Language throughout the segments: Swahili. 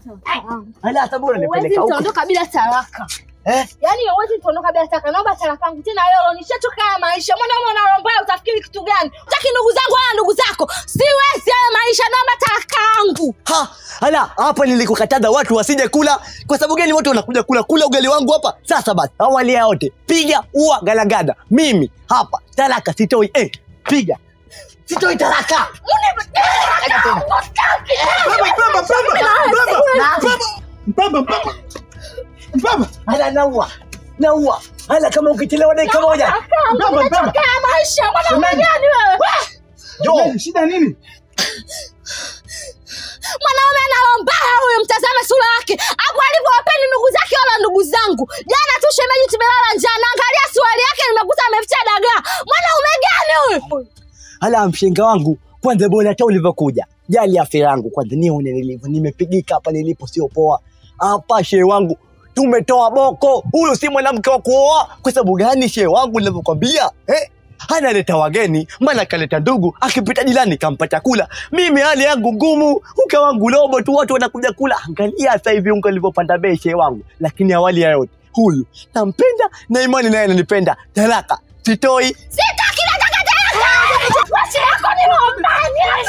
talaka yangu. Hala hata bora Huwezi nipeleka huko. nitaondoka bila talaka. Eh? Yaani huwezi nitaondoka bila talaka. Naomba talaka yangu tena leo. Nishachoka haya maisha. Mwanaume unalombaya utafikiri kitu gani? Utaki ndugu zangu wala ndugu zako. Siwezi haya maisha. Naomba talaka yangu. Ha, hala hapa nilikukataza watu wasije kula. Kwa sababu gani watu wanakuja kula kula ugali wangu hapa? Sasa basi, awali ya yote, piga ua galagada. Mimi hapa talaka sitoi. Eh, piga. Sitoi talaka. Mbaba, mbaba. Mbaba. Hala naua. Naua. Hala kama ukichelewa dakika moja. Mbaba, mbaba. Nimechoka haya maisha. Mwanaume Semeni. gani wewe? Jo. Nini, Shida nini? mwanaume analombaya huyu mtazame sura yake hapo alivyowapendi ndugu zake wala ndugu zangu jana tu shemeji tumelala njaa naangalia suali yake nimekuta ameficha dagaa mwanaume gani huyu Hala mshenga wangu, kwanza bora hata ulivyokuja. Jali afya yangu kwanza, nione nilivyo. Nimepigika hapa nilipo, sio poa. Hapa shehe wangu tumetoa boko. Huyu si mwanamke wa kuoa. Kwa sababu gani shehe wangu nilivyokwambia? Eh? analeta wageni, maana kaleta ndugu, akipita jirani kampa chakula. Mimi hali yangu ngumu, uka wangu robo tu, watu wanakuja kula. Angalia sasa hivi unga ulivyopanda bei, shehe wangu. Lakini awali ya yote, huyu nampenda na imani naye ananipenda. Talaka sitoi. sitaki nataka tena washi yako ni rombani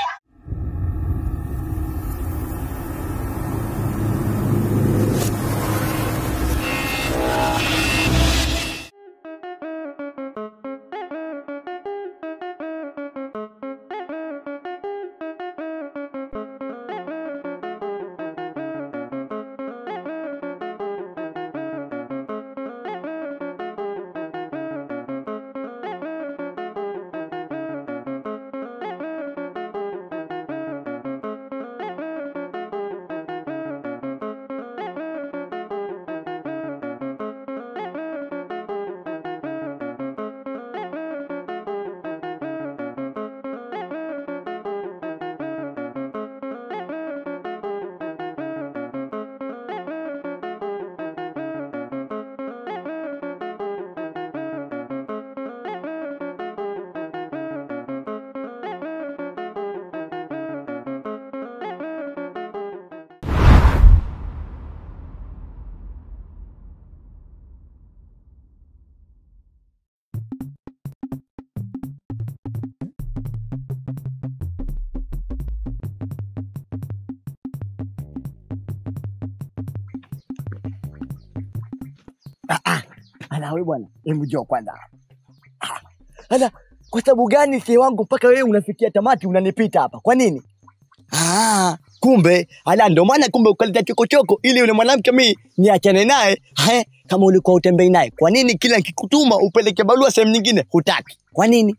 Ala wewe bwana, hebu njoo kwanza. Ah, Ala, kwa sababu gani sie wangu mpaka wewe unafikia tamati unanipita hapa? Kwa nini? Ah, kumbe ala ndo maana kumbe ukaleta chokochoko ili yule mwanamke mimi niachane naye. He, kama ulikuwa utembei naye, kwa nini kila nikikutuma upeleke barua sehemu nyingine hutaki? Kwa nini?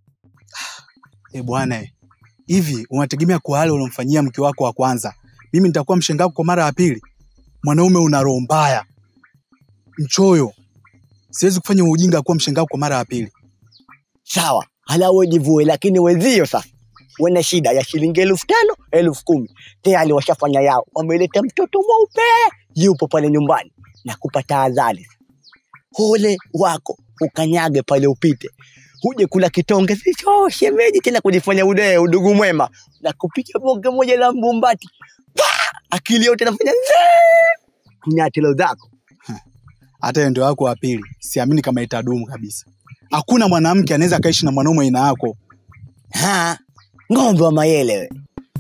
Eh bwana, eh. hivi unategemea kwa wale uliomfanyia mke wako wa kwanza, mimi nitakuwa mshenga wako kwa mara ya pili? Mwanaume una roho mbaya, mchoyo. Siwezi kufanya ujinga kuwa mshenga wako kwa mara ya pili. Sawa, hala wewe jivue, lakini wenzio sasa wana shida ya shilingi elfu tano elfu kumi tayari washafanya yao, wameleta mtoto mweupe yupo pale nyumbani na kupata adhari. Ole wako ukanyage pale upite, huje kula kitonge sicho shemeji tena kujifanya ude udugu mwema na kupiga bonge moja la mbumbati Pa! akili yote nafanya zee kunyatilo zako Hata hiyo ndio wako wa pili, siamini kama itadumu kabisa. Hakuna mwanamke anaweza akaishi na mwanaume aina yako. ha ng'ombe wa mayele we.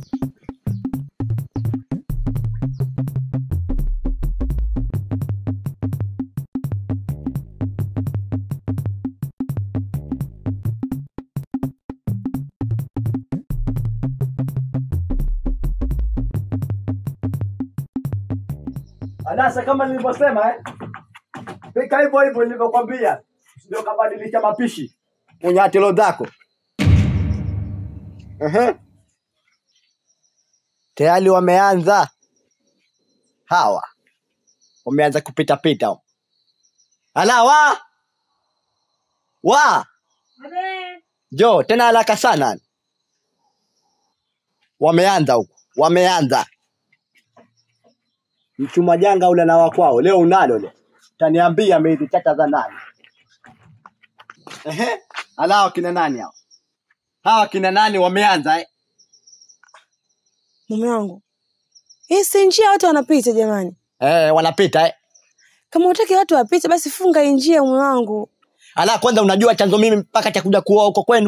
Anasa kama nilivyosema eh? Pika hivyo hivyo nilivyokwambia. Ndio kabadilisha mapishi. Unyatilo zako. Ehe. Tayari wameanza hawa, wameanza kupita pita. Ala wa wa jo tena haraka sana, wameanza huku, wameanza mchuma janga ule na wakwao leo unalo le taniambia miezi tata za nani? Ehe, ala hao kina nani hao? Hawa kina nani wameanza eh? mume wangu Hii si njia watu wanapita jamani. Eh, wanapita eh. Kama utaki watu wapite, basi funga hii njia mume wangu. Ala, kwanza unajua chanzo mimi mpaka cha kuja kuoa huko kwenu?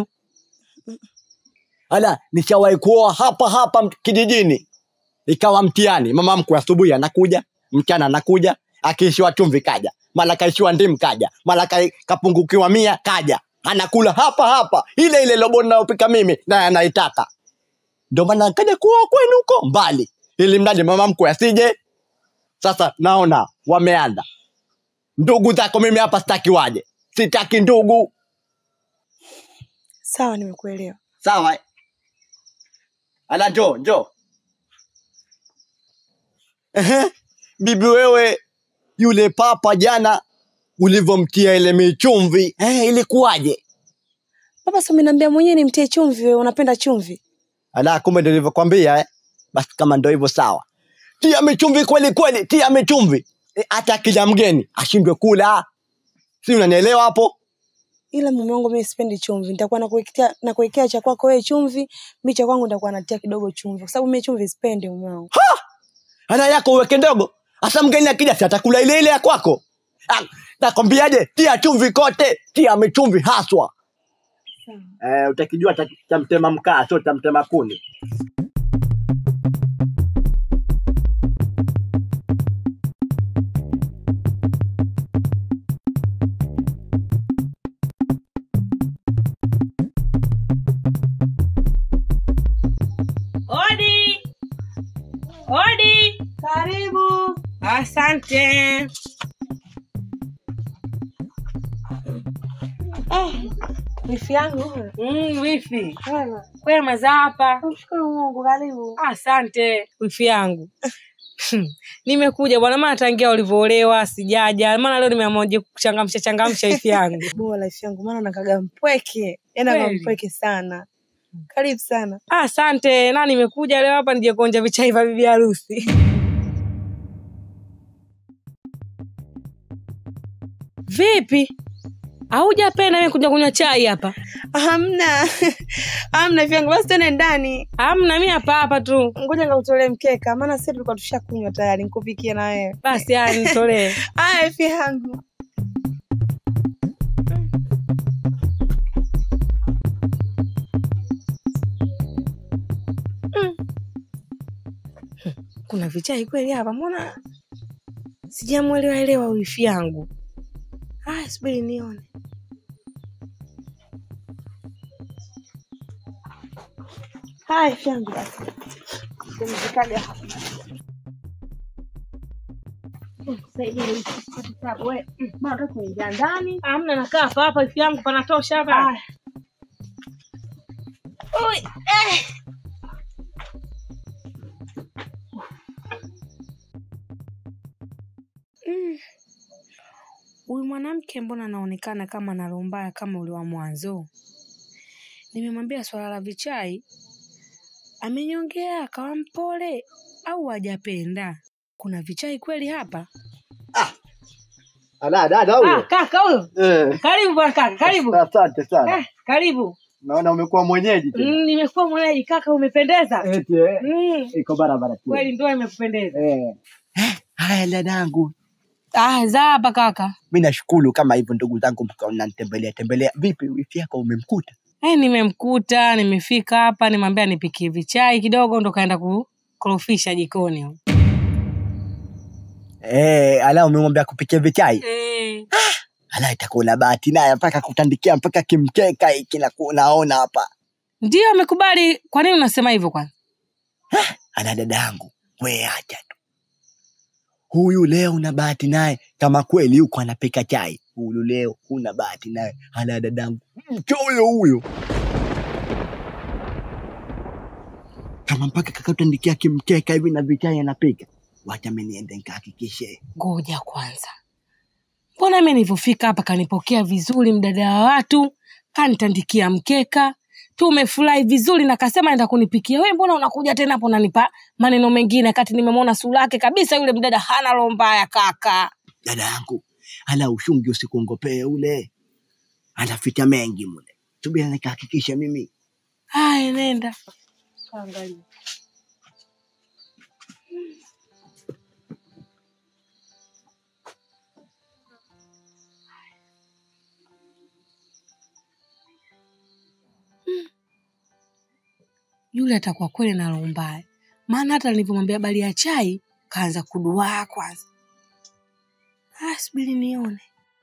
Ala, nishawahi kuoa hapa hapa mt- kijijini, ikawa mtihani. Mama mkwe asubuhi anakuja, mchana anakuja, akiishiwa chumvi kaja, mara kaishiwa ndimu kaja, mara ka, kapungukiwa mia kaja, anakula hapa hapa ile ile lobo ninayopika mimi naye anaitaka. Ndio maana kaja kuoa kwenu huko mbali, ili mradi mama mkwe asije. Sasa naona wameanza ndugu zako, mimi hapa sitaki waje, sitaki ndugu. Sawa, nimekuelewa. Sawa. eh? Ala, njoo njoo. Ehe, bibi wewe, yule papa jana ulivyomtia ile michumvi eh, ilikuwaje? Baba, si umeniambia mwenyewe nimtie chumvi, wewe unapenda chumvi. Ala, kumbe ndio nilivyokwambia eh? Basi kama ndio hivyo sawa, tia michumvi kweli kweli, tia michumvi Eh, hata kila mgeni ashindwe kula, si unanielewa hapo? Ila mume wangu mimi sipendi chumvi. Nitakuwa nakuwekea nakuwekea cha kwako wewe chumvi, mimi cha kwangu nitakuwa natia kidogo chumvi kwa sababu mimi chumvi sipendi mume wangu. Ana yako uweke ndogo, hasa mgeni akija si atakula ile ile ya kwako. Ah, Nakwambiaje, tia chumvi kote, tia michumvi haswa. Eh, utakijua ta- cha mtema mkaa sio cha mtema kuni. Odi, odi, Karibu. asante. Wifi yangu. Mm, wifi Wema. kwema za hapa? Mshukuru Mungu, karibu. Asante wifi yangu. Nimekuja bwana, maana tangia ulivyoolewa sijaja, maana leo nimeamua je kuchangamsha changamsha wifi yangu. Bora wifi yangu maana nakaga mpweke. Yaani aga Kweli? mpweke sana. Karibu sana. Asante, na nimekuja leo hapa nije kuonja vichai vya bibi harusi. Vipi, haujapenda mimi kuja kunywa chai hapa? Hamna. Hamna wifi yangu. Basi tuende ndani. Amna, mimi hapa hapa tu. Ngoja nikakutolee mkeka maana sisi tulikuwa tushakunywa tayari nikupikie na wewe. Basi haya, nitolee. Aya wifi yangu. Kuna vichai kweli hapa? Mbona sijamwelewa elewa wifi yangu? Haya, subiri nione. Haya wifi yangu basi. Tumzikaga hapa. Amna, nakaa hapa hapa wifi yangu, panatosha hapa. Haya. Ui, eh. Mm. Huyu mwanamke mbona anaonekana kama ana roho mbaya kama ule wa mwanzo? Nimemwambia swala la vichai, amenyongea akawa mpole au hajapenda? Kuna vichai kweli hapa? Ala, dada Ah, huyo. kaka huyo, Eh, karibu bwana kaka, karibu. asante sana. Eh, karibu. Naona umekuwa mwenyeji tena. Mm, nimekuwa mwenyeji kaka, umependeza. Eti eh, Mm, iko barabara tu. kweli ndio imekupendeza. Eh. Haya dadangu, Ah, za hapa kaka. mi nashukuru kama hivyo ndugu zangu mkawa mnanitembelea tembelea. Vipi wifi yako umemkuta? Eh, nimemkuta, nimefika hapa, nimwambia nipikie vichai kidogo ndo kaenda kukorofisha jikoni. Eh, ala umemwambia kupikia vichai? Eh. Ala itakuwa na bahati naye mpaka kutandikia mpaka kimkeka hiki na kunaona hapa. Ndio amekubali. Kwa nini unasema hivyo kwanza? Ala dadangu, we acha tu. Huyu leo una bahati naye kama kweli huko anapika chai. Huyu leo huna bahati naye. Ala dadangu, mchoyo huyo. Kama mpaka kakatandikia kimkeka hivi na vichai anapika. Wacha mimi niende nikahakikishe. Ngoja kwanza, mbona mimi nilivyofika hapa kanipokea vizuri, mdada wa watu kanitandikia mkeka, tumefurahi vizuri, na kasema enda kunipikia. Wewe mbona unakuja tena hapo unanipa maneno mengine, kati nimemwona sura yake kabisa, yule mdada hana roho mbaya kaka. Dada yangu, ala ushungi usikuongopee ule. Anaficha mengi mule. Subiri nikahakikishe mimi. Haya, nenda kaangalia. yule atakuwa kweli na roho mbaya, maana hata nilivyomwambia habari ya chai kaanza kuduaa kwanza. Ah, subiri nione.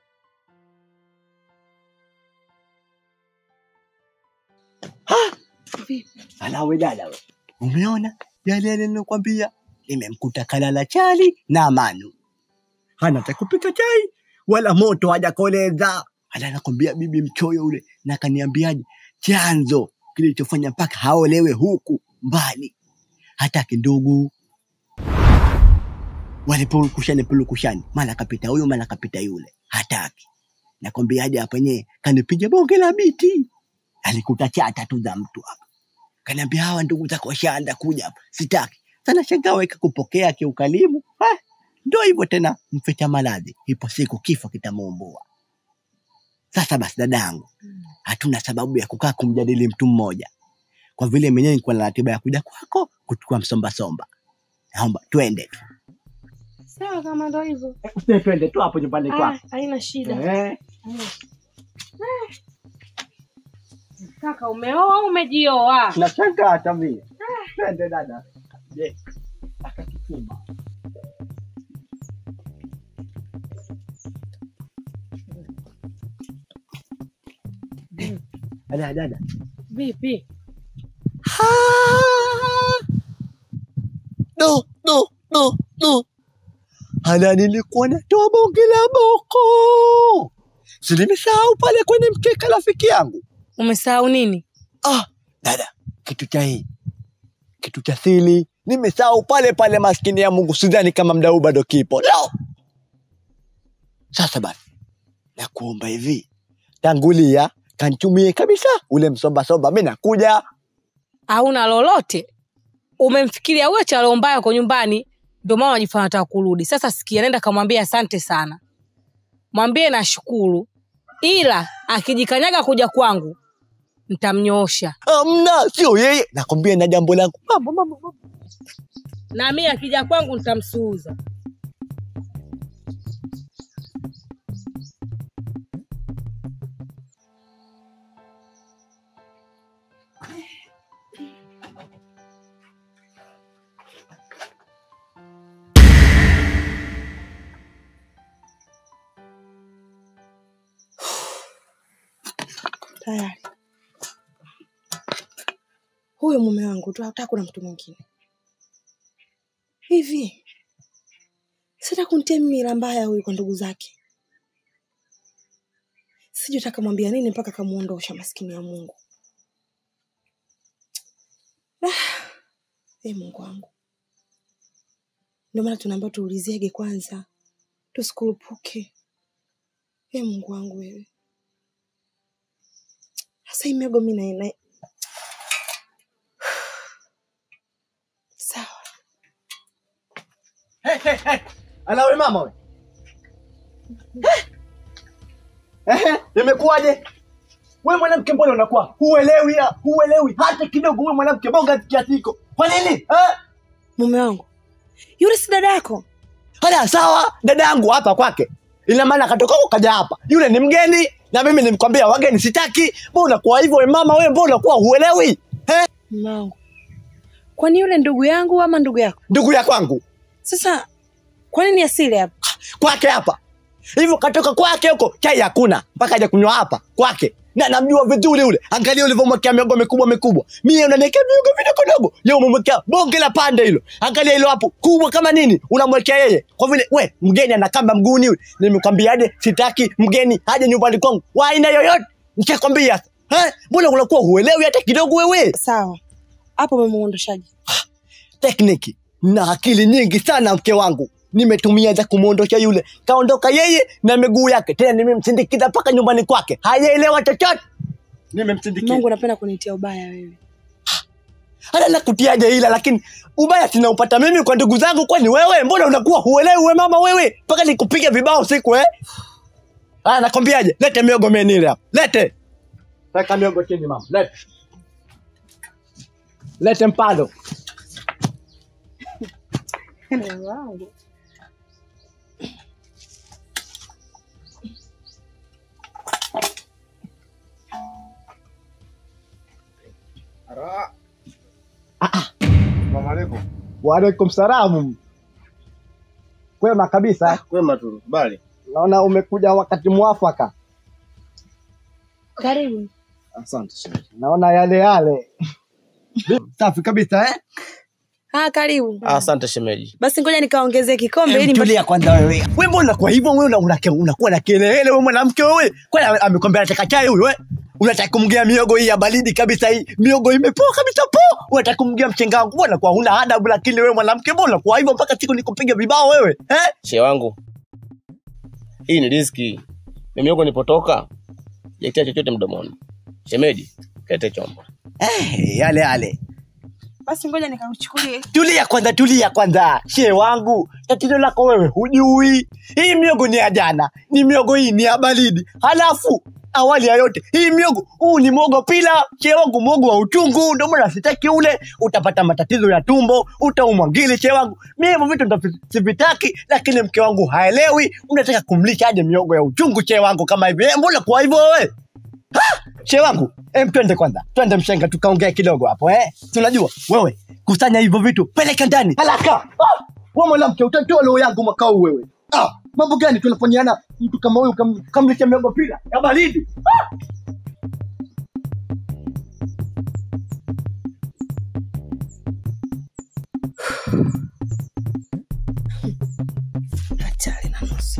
Alawe dada we, umeona yale yale nilokwambia? Nimemkuta kalala chali na manu, hana cha kupika chai wala moto hajakoleza. Ala, nakwambia bibi mchoyo ule, na kaniambiaje chanzo kilichofanya mpaka haolewe huku mbali, hataki ndugu walipulukushani pulukushani, mara kapita huyu mara kapita yule, hataki. Nakwambiaje hapa yenyewe kanipiga bonge la biti, alikuta chata tu za mtu hapa kaniambia hawa ndugu zako washaanza kuja hapa, sitaki sana. Shangaa weka kupokea kiukalimu. Ah, Ndo hivyo tena, mficha maradhi, ipo siku kifo kitamuumbua. Sasa basi, dadangu, hatuna sababu ya kukaa kumjadili mtu mmoja, kwa vile mwenyewe nilikuwa na ratiba ya kuja kwako kuchukua msomba somba. Naomba twende tu, Sawa, kama ndo hivyo. twende tu hapo nyumbani Ah, kwako. haina shida. Eh, Kaka, umeoa au umejioa? nashangaa hata mie. Twende dada. Je, akakituma dada dada Vipi? no, no, no, no. Hala, nilikuwa natoa bonge la boko, si nimesahau pale kwenye mkeka rafiki yangu. Umesahau nini? Ah, dada, kitu cha hii kitu cha sili nimesahau pale pale, maskini ya Mungu, sidhani kama mdau bado kipo. No. Sasa basi, nakuomba hivi, tangulia kanchumie kabisa ule msombasomba, mi nakuja. Hauna lolote? Umemfikiria huyo cha roho mbaya uko nyumbani, ndio maana unajifanya unataka kurudi. Sasa sikia, nenda kamwambia asante sana, mwambie nashukuru, ila akijikanyaga kuja kwangu ntamnyoosha, Amna, sio yeye, nakwambia na jambo langu mambo mambo mambo. na mimi akija kwangu ntamsuuza. Tayari. Huyo mume wangu tu, hataka kuna mtu mwingine. Hivi sita kuntia mimi ila mbaya huyu kwa ndugu zake. Sijui taka mwambia nini mpaka kamuondosha maskini ya Mungu. Ah, e Mungu wangu, ndio maana tunaambiwa tuuliziege kwanza, tusikurupuke. E Mungu wangu wewe, sasa hii miogo mi na- na sawa Hey, hey, hey. Alawe mama we. Eh, eh, imekuwaje? We mwanamke, mbona unakuwa huelewi ya huelewi hata kidogo? We mwanamke bonga kiasi hiko, kwa nini eh? mume wangu yule si dada yako Haya, sawa, dada yangu hapa kwake, ina maana katoka huko kaja hapa. Yule ni mgeni na mimi nimkwambia wageni sitaki. Mbona unakuwa hivyo we mama? We mbona unakuwa huelewi eh? mume wangu kwani yule ndugu yangu ama ndugu yako Ndugu ya kwangu sasa kwa nini asili hapa kwake hapa hivyo, katoka kwake huko, chai hakuna mpaka aje kunywa hapa kwake, na namjua vizuri ule. Angalia ulivyomwekea miogo mikubwa mikubwa, mie unaniwekea miogo vidogodogo, yeye umemwekea bonge la pande hilo. Angalia hilo hapo kubwa kama nini, unamwekea yeye, kwa vile we mgeni ana kamba mguuni yule. Nimekwambiaje, sitaki mgeni aje nyumbani kwangu wa aina yoyote, nishakwambia. Eh, mbona unakuwa huelewi hata kidogo wewe? sawa hapo umemuondoshaje tekniki na akili nyingi sana mke wangu nimetumia za kumwondosha yule kaondoka yeye na miguu yake tena nimemsindikiza mpaka nyumbani kwake hajaelewa chochote nimemsindikiza mungu napenda kunitia ubaya wewe hata nakutiaje ila lakini ubaya sinaupata mimi kwa ndugu zangu kwani wewe mbona unakuwa huelewi we mama wewe mpaka nikupiga vibao siku eh haya nakwambiaje lete miogo menile hapa lete weka miogo chini mama lete lete mpado Waalaikum salamu. Kwema kabisa. Kwema tu, bali. Naona umekuja wakati mwafaka. Karibu. Asante shemeji. Naona yale yale. Safi kabisa eh? Ah, karibu. Asante shemeji. Basi ngoja nikaongezee kikombe ili Tulia kwanza wewe. Wewe mbona kwa hivyo wewe una- una- unakuwa na kelele wewe mwanamke wewe? Kwani ame- amekwambia anataka chai huyo wewe? Unataka kumgia miogo hii ya baridi kabisa hii. Miogo imepoa kabisa po. Unataka kumgia mchenga wangu. Mbona kwa huna adabu lakini wewe mwanamke mbona kwa hivyo mpaka siku nikupiga vibao wewe? Eh? Shehe wangu. Hii ni riziki. Mimi huko nipotoka. Jekia chochote mdomoni. Shemeji, kete chombo. Eh, yale yale. basi ngoja nikauchukulie. Tulia kwanza, tulia kwanza. She wangu, tatizo lako wewe hujui. Hii miogo ni ya jana, ni miogo hii ni ya baridi. Halafu awali ya yote, hii miogo huu ni mwogo pila. She wangu, mwogo wa uchungu, ndio maana sitaki ule. Utapata matatizo ya tumbo, utaumwa ngili. She wangu, mimi hivyo vitu ndo sivitaki, lakini mke wangu haelewi. Unataka kumlisha aje miogo ya uchungu, she wangu, kama hivi? Eh, Mbona kwa hivyo wewe? She wangu, em, twende kwanza, twende mshenga, tukaongea kidogo hapo eh. Tunajua wewe kusanya hivyo vitu, peleka ndani haraka. Ah, wewe mwanamke, utatoa roho yangu mwaka huu wewe. Ah, mambo gani tunafanyiana mtu kama huyu kam, kamlisha miogo pila ya baridi? Ah! Hatari na nusu.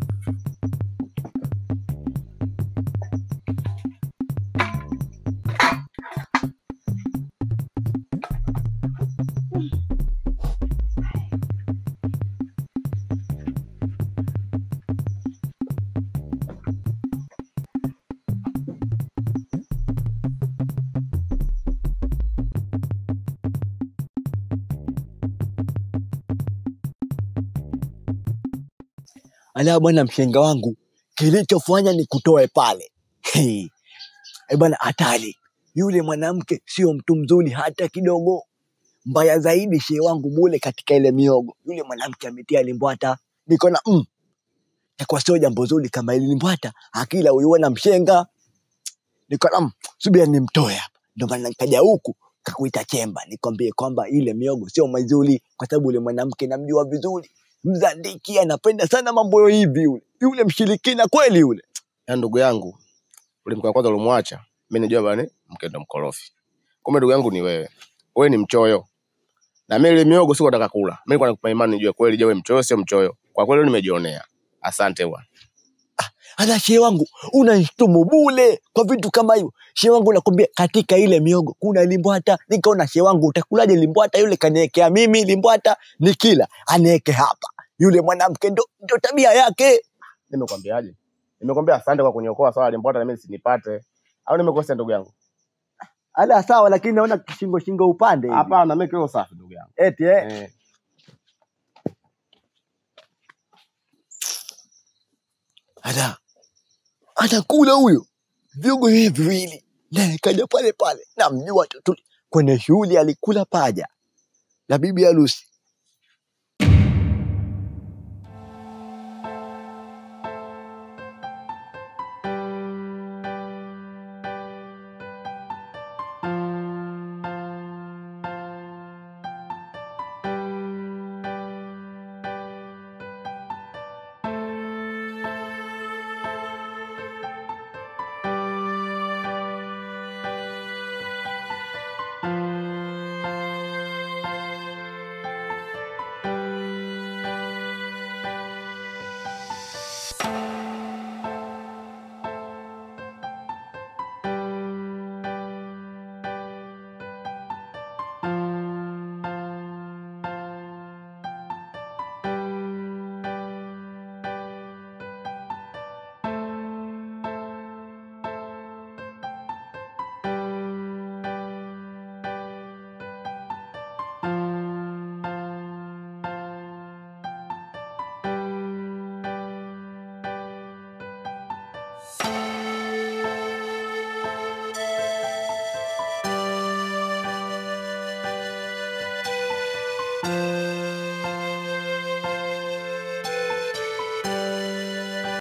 Ala bwana, mshenga wangu, kilichofanya ni kutoe pale. Hey. Eh bwana, hatari yule mwanamke sio mtu mzuri hata kidogo. Mbaya zaidi, shee wangu mule katika ile miogo, yule mwanamke ametia limbwata. Niko mm, takuwa sio jambo zuri kama ili limbwata akila uyuona mshenga. Niko mm, subia nimtoe hapa, ndio maana nikaja huku kakuita chemba nikwambie kwamba ile miogo sio mazuri, kwa sababu yule mwanamke namjua vizuri mzandiki anapenda sana mambo hivi yule yule mshirikina kweli yule Ya ndugu yangu, ule mke wa kwanza ulimwacha. Mimi najua bwana, mke ndo mkorofi. Kumbe ndugu yangu ni wewe. Wewe ni mchoyo. Na mimi ile miogo siko nataka kula. Mimi nilikuwa nakupa imani nijue kweli je, wewe mchoyo sio mchoyo. Kwa kweli nimejionea. Asante bwana. ala shehe wangu unashtumu bule kwa vitu kama hivyo shehe wangu nakwambia katika ile miogo kuna limbwata nikaona shehe wangu utakulaje limbwata yule kaniekea mimi limbwata nikila anieke hapa yule mwanamke ndo, ndo tabia yake Nimekwambiaje? Nimekwambia asante kwa kuniokoa swala limbwata na mimi sinipate. Au nimekosea ndugu yangu? ala sawa lakini naona kishingo shingo upande hivi. Hapana, mimi kiko safi ndugu yangu. eti eh. Eh. ala anakula huyo vyogo hivi viwili naye kaja pale pale namjua tu tu kwenye shughuli alikula paja la bibi harusi